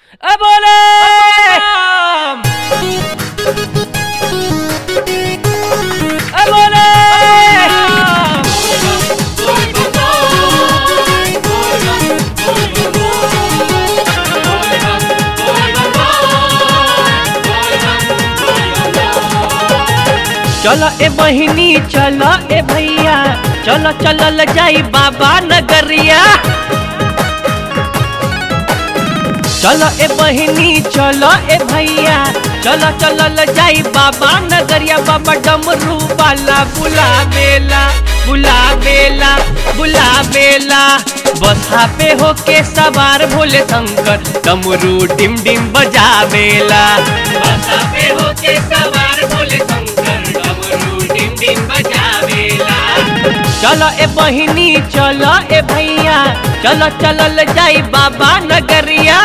ए बोले ए बोले चलो ए बहिनी चलो ए भैया चलो चलल जाई बाबा नगरिया चलो ए बहिनी चलो ए भैया चलो चलल जाई बाबा नगरिया बाबा डमरू वाला बुला बेला बुला बेला बुला बेला बसा पे होके सवार भोले शंकर डमरू डिम डिम बजा बेला बसा पे होके सवार भोले शंकर डमरू डिम डिम बजा बेला चलो ए बहिनी चलो ए भैया चलो चलल जाई बाबा नगरिया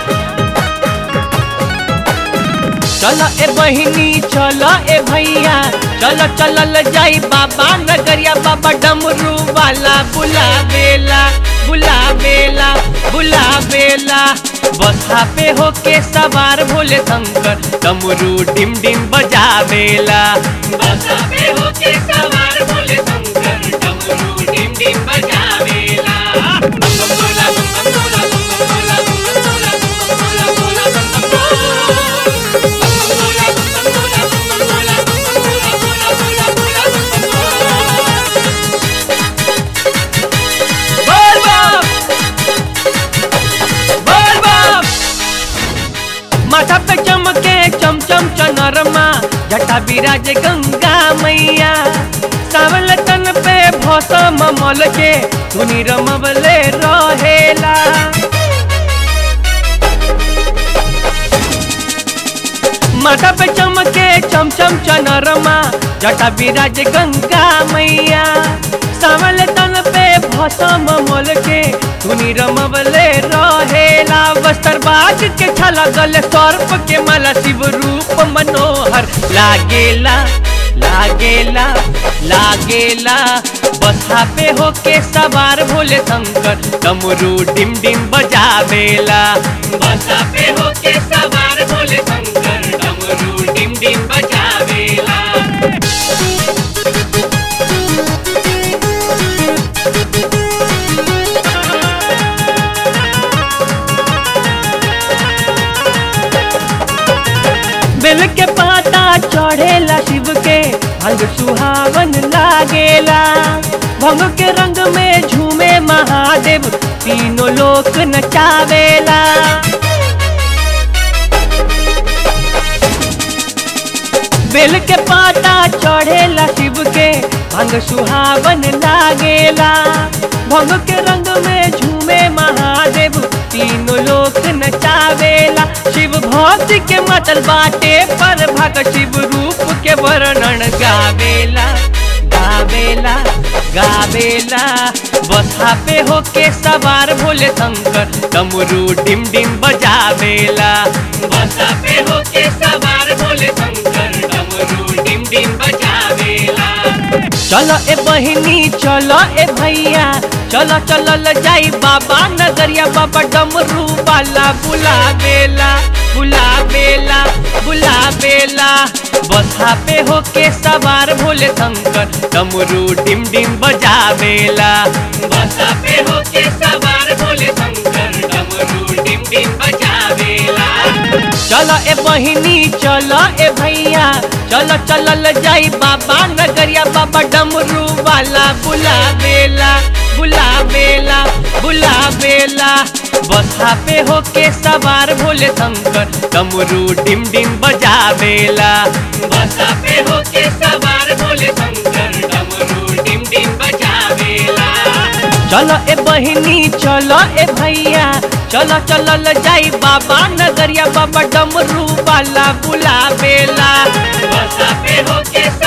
चलो ए बहिनी चलो ए भैया चलो चलल जाई बाबा नगरिया बाबा डमरू वाला बुला बेला बुला बेला बुला बेला बसा पे होके सवार भोले शंकर डमरू डिम डिम बजा बेला बसा पे होके सवार भोले शंकर डमरू डिम डिम बजा बेला बम बम बोला बम बम बोला बम बम बोला बम बम बोला बम बम बोला बम बम बोला बम बम बोला बोल बम बोल बम माथा पे चमके चमचम चनरमा जटा विराज गंगा मैया सावल तन पे भौसम मल के धुनी रमवले रहेला माथा पे चमके चमचम चनरमा जटा विराज गंगा मैया सावल तन पे भौसम मोल के धुनी रमवले रहेला वस्त्र बाज के छला गले सर्प के माला शिव रूप मनोहर लागेला लागेला लागेला बसा पे होके सवार भोले शंकर डमरू डिम डिम बजावेला बसा पे होके सवार भोले शंकर डमरू डिम डिम बजावेला बेल के पाता चढ़ेला शिव के अंग सुहावन लागेला भंग के रंग में झूमे महादेव तीनों लोक नचावेला बेल के पाता चढ़ेला शिव के भंग सुहावन लागेला भंग के रंग में झूमे महादेव तीनों लोक नचावेला शिव भक्ति के मतल बाटे पर भग शिव रूप के वर्णन गावेला गावेला गावेला बसा पे होके सवार भोले शंकर डमरू डिम डिम बजावेला बसा पे होके सवार भोले शंकर डमरू डिम डिम बजावेला चलो ए बहिनी चलो ए भैया चलो चलल जाई बाबा नगरिया बाबा डमरू वाला बुला बेला बुला बेला बुला बेला बसा पे होके सवार भोले शंकर डमरू डिम डिम बजावेला बसा पे होके सवार भोले शंकर डमरू डिम डिम बजावेला चलो ए बहिनी चलो ए भैया चलो चलल जाई बाबा नगरिया बाबा डमरू वाला बुला बेला बुला बेला बुला बेला बसा पे होके सवार भोले शंकर डमरू डिम डिम बजावेला बसा पे होके सवार भोले शंकर डमरू डिम डिम बजावेला चलो ए बहिनी चलो ए भैया चलो चलल जाई बाबा नगरिया बाबा डमरू वाला बुला बेला बसा पे होके